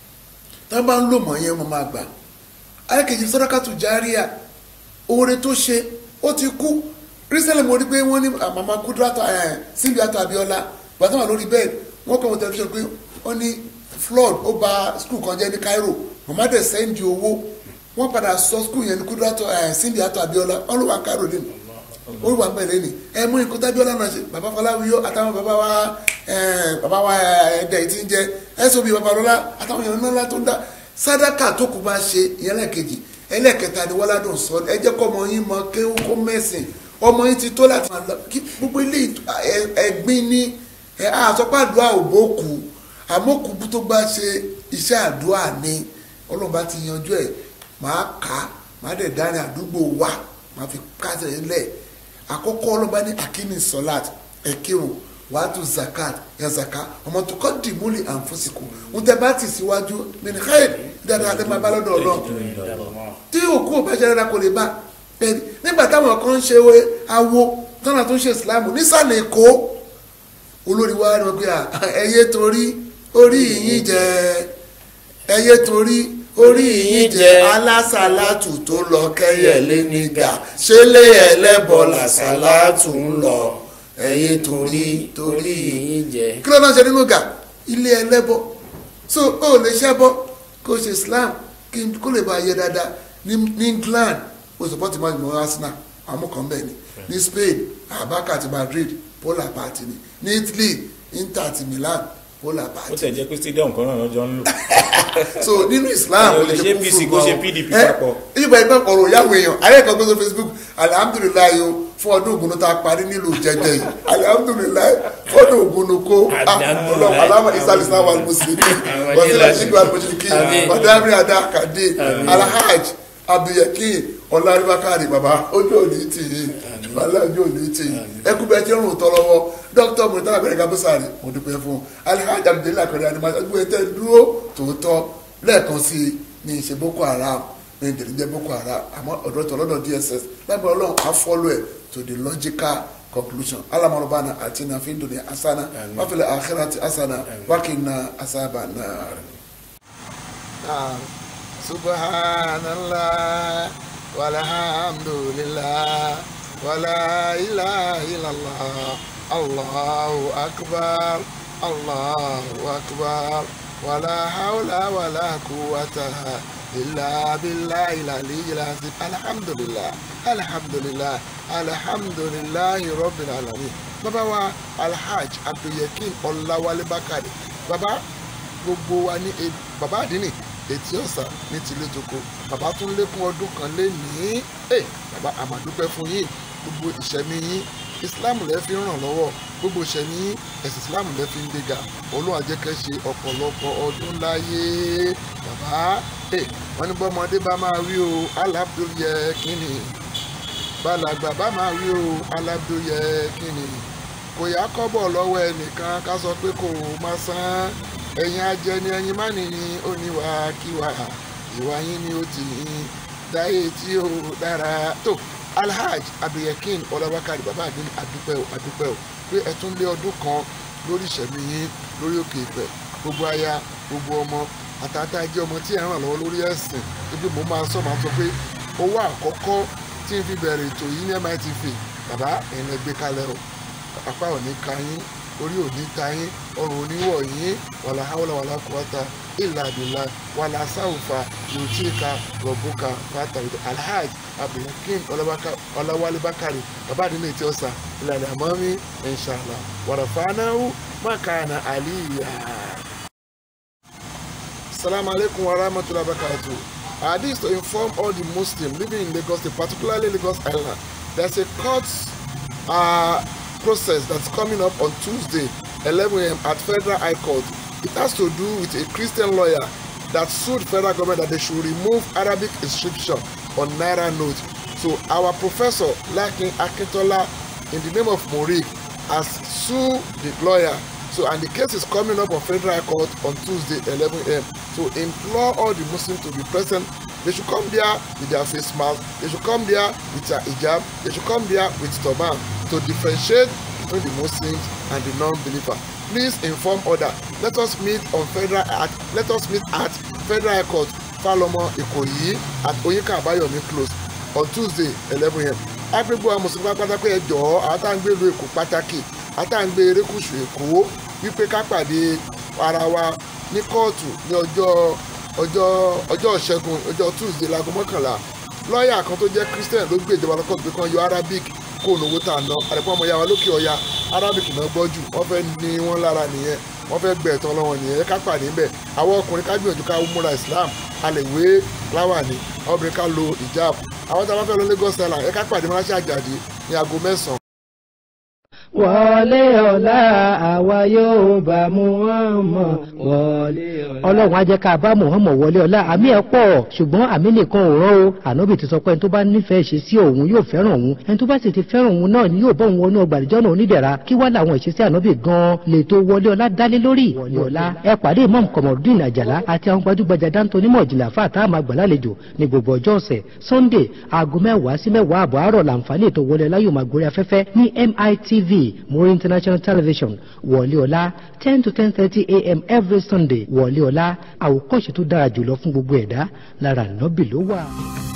tá bá ń lò mọ̀ yẹn wọ́n máa gbà ayékejì sọ́dọ́kàtù járíà oore tó ṣe ó ti kú rísẹ́lẹ̀ mo rí pé wọ́n ní àmàmà kúdúrátà ẹ̀ síbi àtọ̀ Abíọ́lá gbàtọ́ wà lórí bẹ́ẹ̀ wọ́n kọ́ wọn tẹlifíṣàn pé wọ́n ní flood ó ba skul kan jẹ́ ní Cairo màmá dẹ̀ sẹ́ndì owó wọ́n padà sọ skul yẹn ní kúdúrátà ẹ̀ síbi àtọ̀ Abíọ́lá wọ́n ló wà Cairo dé mi ó wà pẹ̀lẹ́ ni ẹ mú nǹkan tábíọ́lá náà ṣe bàbá Fọláwíyọ àtàwọn bàbá wa ẹ̀, bàbá wa ẹ̀ẹ́dẹ̀ tí ń jẹ ẹ̀sọ́ bíi bàbá lọ́lá àtàwọn èèyàn ńlá tó ń dá sádàkà tó kù bá ṣe ìyẹn lẹ́ẹ̀kejì ẹlẹ́ẹ̀kẹta ni wọ́ládùn sọ ẹ jẹ́ kọ́ ọmọ yín mọ kéwú kó mẹ́sìn ọmọ yín ti tó láti máa lọ kí gbogbo ilé ìt- ẹ- ẹ̀gbin ní ẹ àsọpá àdúrà òbókù àmókù tó bá ṣe iṣẹ́ àdúrà ni ọlọ́run bá ti yanjú ẹ̀ máa kà á máa dẹ̀ dárin àdúgbò wa máa fi kásẹ̀ ẹ̀ lẹ̀ àkọ́kọ́ ọlọ́run bá ní akíní sọ́láàt ẹ̀kírun wàá tún zakat ya zaka ọmọ tó kọ́ dìmúlì àǹfọ̀sìkò ń tẹ́ bá ti síwájú nínú káyọ̀ dáadáa lè máa bá lọ́dọ̀ ọlọ́run tí òkú ò bá ṣe dáadáa kò lè bá bẹ́ẹ̀ni nígbà táwọn kan ń ṣe awo tọ́nà tó ń ṣe ìsìlámù nísàlẹ̀ èkó olórí wa ni wọ́n pe ẹyẹ torí orí yìnyín jẹ ẹyẹ torí orí yìnyín jẹ alásàlátù tó lọ kẹyẹlé nígà ṣẹlẹ ẹlẹbọ làsàlátù ń lọ ẹyẹ torí torí yìnyín jẹ. kí ló náà ṣe nínú gà ilé ẹlẹ́bọ so ó lè ṣẹ́bọ kó ṣe islam kó lè bá yẹ dáadáa ní england ó support man mọ arsenal àwọn kan bẹ́ẹ̀ ni ní spain abaka àti madrid polar party ni ní italy inter àti milan polar party. ó tẹ̀ jẹ́ pé stadium kan náà lọ́jọ́ ń lò. so nínú islam ó lè ṣe pc kó ṣe pdp papọ̀. ìgbà ìgbà ọ̀rọ̀ ìyáwó èèyàn ayé kan gbé sọ facebook alihamudulilayi o fún ọdún ògùn tá a parí nílùú jẹjẹ yìí alihamudulilayi fún ọdún ògùn kó ọlọ́run alama islam islam wa muslimin wasila ṣíkú alimusiriki ọ̀dàmí adá kàdé alhaj abdulyakin ọlárìbákàrí baba ojú òní tì í balẹ̀ ojú òní tì í ẹkú bẹ́ẹ̀ tí ń rùn tọ́ lọ́wọ́ dókítà mọ̀tàlá bẹ̀rẹ̀ kábísàrì mo dúpẹ́ fún alhaj abdulayi akọ̀rẹ́ animasi ẹgbẹ́ ẹ̀ tẹ́ dúró tòótọ́ lẹ́ẹ̀kan sí i ní ìṣe boko haram ní ìdílé jẹ́ boko haram àmọ́ ọ̀dọ́ tó lọ́dọ̀ dss lábẹ́ ọlọ́run á follow ẹ̀ to the logical conclusion alamarubana àti nàfin dunya asana wàfẹ̀lẹ̀ akhirati asana wákìnà asabana. subhanallah walhamdulillah wala ilaha illallah allahu akbar allahu akbar wala hawla wala quwwata illa billahi al-aliyyil azim alhamdulillah alhamdulillah alhamdulillahi rabbil alamin bàbá wa alhaj abdulyakin ọláwálé bákàrẹ bàbá gbogbo wa ní bàbá àdínì etí ọ̀sà ní tilé toko bàbá tún lékún ọdún kan lé ní bàbá àmàdúpẹ́ fún yín gbogbo ìṣẹ̀mí yín islam lẹ fi ràn lọ́wọ́ gbogbo ìṣẹ̀mí yín ẹ̀sìn islam lẹ fi ń gbéga olóhùn àjẹkẹ́ ṣe ọ̀pọ̀lọpọ̀ ọdún láyé bàbá wọ́n ní bọ́mọdé bá máa rí o alábdúyẹ kínní balàgbà bá máa rí o alábdúyẹ kínní kò yá kọ́bọ̀ lọ́wọ́ ẹnìkan ká sọ pé kò má san ẹ̀yin ajẹni ẹ̀yin má nìyí ó ní wà kíwà ìwà yín ni ó ti yín dáyé tí ó dára tó alhaj abdulyakin ọlọ́wákàrí bàbá àdín àdúpẹ́ ò àdúpẹ́ ò pé ẹ tún lé ọdún kan lórí ìṣẹ̀mí yín lórí òkè ìpẹ́ gbogbo aya gbogbo ọmọ àtàtà jẹ́ ọmọ tí ẹ̀ ràn lọ́wọ́ lórí ẹ̀sìn ibi mo máa sọ máa sọ pé owó àkọ́kọ́ tí n fi bẹ̀rẹ̀ ètò yìí ní mitv bàbá ẹ̀yin lẹ gbé kalẹ̀ o apá ò ní ka yín orí ò ní ta yín ọrùn ò ní wọ̀ yín wàlà hàwùlà wàlà kùwàtà ìlà àbìlà wàlà sáwùfà yòtíkà rọ̀bùkà fàtà alhaj abdulhakeem ọláwálé bákàrè bàbá àdínà ètí ọ̀sà ìlànà àmọ́mí inṣàlá wàràfàánáwó mákàánà àlìyà. Assalamu alaikum wa rahmatullahi wa barakatuh. Uh, this is to inform all the Muslims living in Lagos, State, particularly Lagos Island. There's a court uh, process that's coming up on Tuesday, 11 a.m. at Federal High Court. It has to do with a Christian lawyer that sued federal government that they should remove Arabic inscription on Naira notes. So our professor, Lakin Akintola, in the name of Morik, has sued the lawyer so and the case is coming up on federal high court on tuesday 11 a.m so implore all the muslims to be present they should come there with their face mask they should come there with their hijab they should come there with turban to differentiate between the muslims and the non-believer please inform other let us meet on federal at let us meet at federal high court falomo ikoyi at oyinka abayomi close on tuesday 11 a.m agbègbè àwọn mùsùlùmí pátákó ẹ jọ̀ọ́ àwọn tá à ń gbé ìlú èkó pàtàkì àwọn tá à ń gbé erékùṣù èkó wípé ká pàdé ara wa ní kóòtù ní ọjọ́ ọjọ́ ọjọ́ ìṣẹ́gun ọjọ́ tuesday láago mọ́kànlá lọ́ọ̀yà kan tó jẹ́ christian ló gbé ìjọba lọ́kọ̀ pé kan yọ arabic kó lówó tà ná àdìpọ̀ ọmọ ìyá wa lókè ọya arabic náà gbọ́ jù wọ́n fẹ́ ní wọ́n lára nìyẹn wọ́n fẹ́ gbẹ̀ tán lọ́wọ́ nìyẹn ká pàdé ńbẹ̀ àwọn ọkùnrin ká gbìyànjú ká múra islam a lè wé láwàní àwọn obìnrin ká lo hijab àwọn tí a bá fẹ́ lọ lagos island ẹ ká pàdé mọ́láṣẹ́ àjàdí ní aago mẹ́sàn-án wọlé ọ̀la àwa yóò bá Muhammad wọlé ọ̀la. ọlọ́run á jẹ́ ká bá Muhammad wọlé ọ̀la àmì ẹ̀ pọ̀ ṣùgbọ́n àmì nìkan ò rán o ànábì ti sọ pé ẹni tó bá nífẹ̀ẹ́ ṣe sí òun yóò fẹ́ràn òun ẹni tó bá sì ti fẹ́ràn òun náà ni yóò bọ́ òun wọnú ọgbà àdìjọ́ náà onídẹ̀ra kí wá làwọn ìṣesí ànábì gan-an lè tó wọlé ọ̀la dálé lórí wọlé ọ̀la ẹ pàdé imam kọmọdún àjàlá àti àwọn gbajúgbajà dáńtó onímọ̀ ìjìnlẹ̀ àfa àtàwọn àgbàlálejò ní gbogbo ọjọ́ ọ̀sẹ̀ sunday aago mẹ́wàá sí mẹ́wàá àbọ̀ àárọ̀ làǹfààní ètò wọlé ọ̀la yóò máa gorí afẹ́fẹ́ ní mitv muri international television wọlé ọ̀la ten to ten thirty a.m. every sunday wọlé ọ̀la àwòkọ́ṣe tó dára jùlọ fún gbogbo ẹ̀dá lára nọ́bì ló wà.